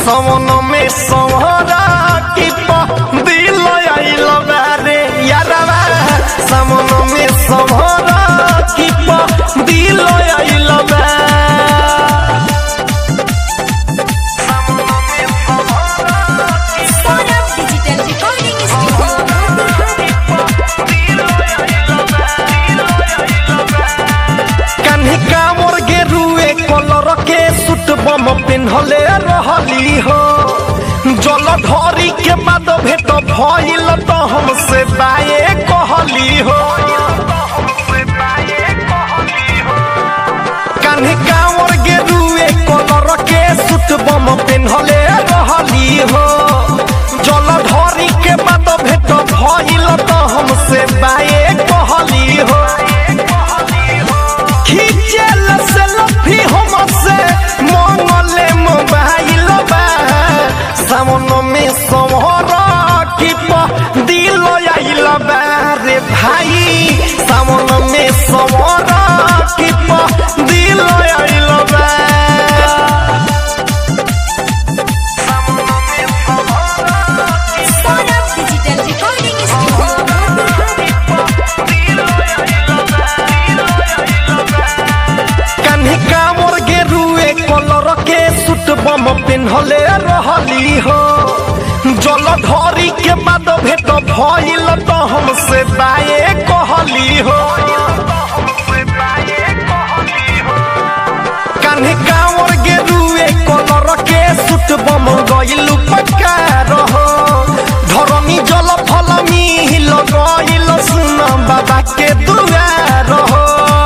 समन में सोहरा की प दिल आइल बारे यारवा समन में सोहरा की प दिल आइल बा Sonam Digital Recording कान्हे कामर गेरुए कलर के सूट बम पिन्हले रहली हो जल ढरी के बाद भेट भइल त हमसे बाए कहली हो कान्हे कामर गेरुए कलर के सूट बम पिन्हले रहली हो जल ढरी के बाद भेट भइल त हमसे बाए कहली हो खींचल सेल्फी हमसे मंगले मोबाइल बा सामन में समहरा की प दिल आइल बा रे भाई सामन में समहरा की प दिल आइल बा Sonam Digital Recording कान्हे कामर गेरुए कलर के सूट बम पिन्हले रहली हो जल ढरी के बाद भेट भइल त हमसे बाए कहली हो कान्हे कामर गेरुए कलर के सूट बम गइल पक्का रहो धरनी जल फलमी हिल गइल सुन बाबा के दुआर हो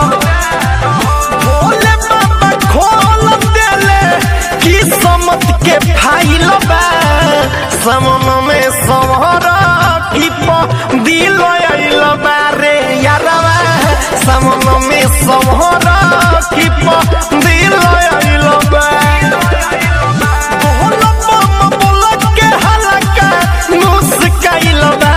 भोले बाबा खोल देले किस्मत के फाइल बा समन में समहरा की प दिल आइल बा रे यारवा समन में समहरा की प दिल आइल बा बोल बम बोल के हलका मुस्काइल बा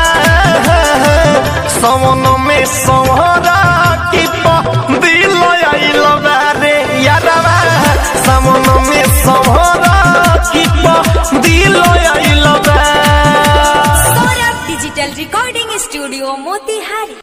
समन में समहरा की प दिल आइल बा रे यारवा समन में समहरा की प दिल आइल बा Sonam Digital Recording Studio Motihari